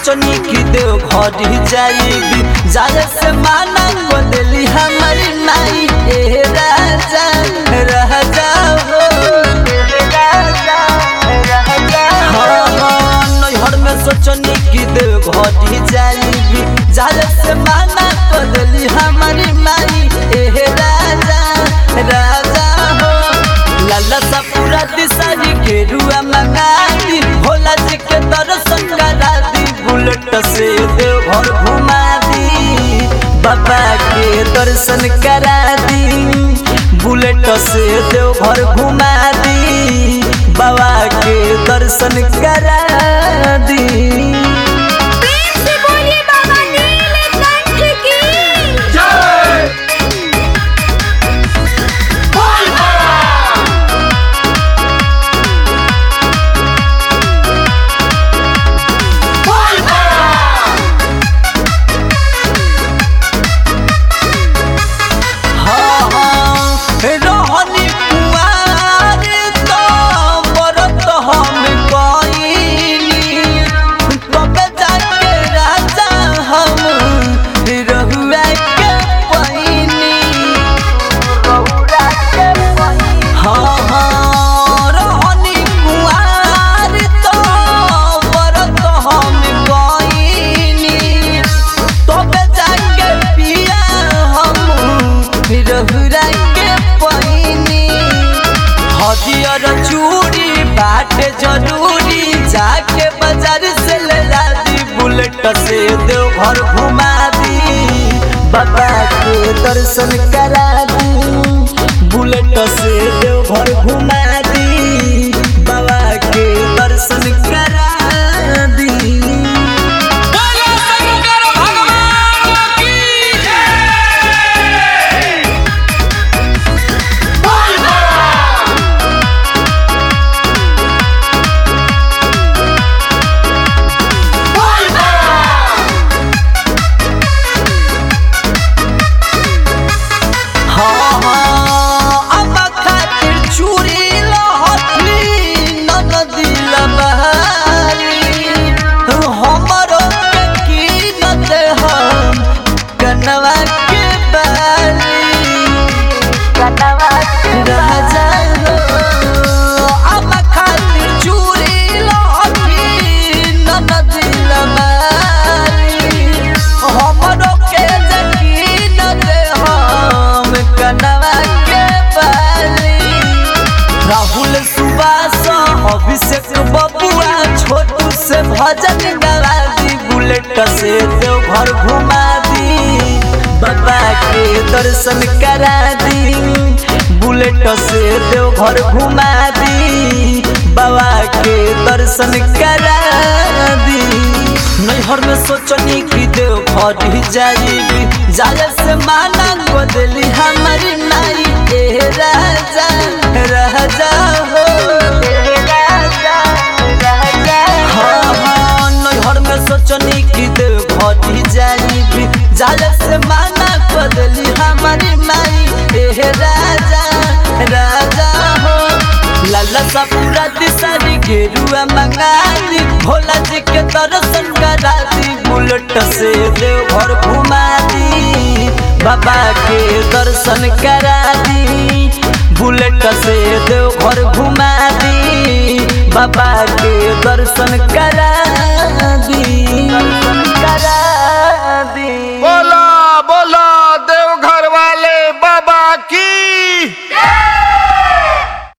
सोचनी कि देव घर जाइबी जाए से माना को दिली हमारी माई ए राजा राजा हो हाँ, हाँ, नैहर में सोचनी कि देव घर जाइबी जाए से माना को दिली हमारी माई ए राजा राजा हो लाला सा पूरा दिसारी के रुआ मंगा दी भोला जी के दर्शन करा दी बुलेट से देव घर घुमा दी बाबा के दर्शन करा दी बुलेट से देव घर घुमा दी बाबा के दर्शन करा दी प्रेम से बोलिए बाबा नीलकंठ की हाँ, हाँ, रहनी कुंवार तो व्रत हम कइनी। तबे जाके राजा हम रहुआ के पहिनी। हाँ, हाँ, रहनी कुंवार तो व्रत हम कइनी। तबे जाके पिया हम रहुरा के पहिनी हदियर चूड़ी बाटे जरूरी जाके बाजार से ले ला दी बुलेट से देव घर घुमा दी बाबा के दर्शन करा दी बुलेट से देव घर घुमा दी बाबा के दर्शन करा दी बोलो शंकर भगवान की हाँ, हाँ, अब खातिर चूड़ी लहठी ननदी लबहारी। हमरो के कीनत हम कनवा के बाली। राजा हो, अब खातिर चूड़ी लहठी ननदी लबहारी। हमरो के कीनत हम कनवा के बाली। राहुल सुबास अभिषेक बबुआ छोटू से भजन गवा दी बुलेट से देव घर घुमा दी बाबा के दर्शन करा दी बुलेट से देव घर घुमा दी बाबा के दर्शन करा दी नैहर में सोचनी कि देव घर जाइबी जाले से माना को दिली हमारी माई ए राजा राजा हो हाँ, हाँ, नैहर में सोचनी कि देव घर जाइबी जाले से माना को दिली हमारी माई ए राजा राजा हो लाला सा पूरा दिसारी गेरुआ मंगा दी भोला जी के दर्शन करा दी बुलेट से देव घर घुमा दी बाबा के दर्शन करा दी बुलेट से देव घर घुमा दी बाबा के दर्शन करा दी करा दी बोला बोला देवघर वाले बाबा की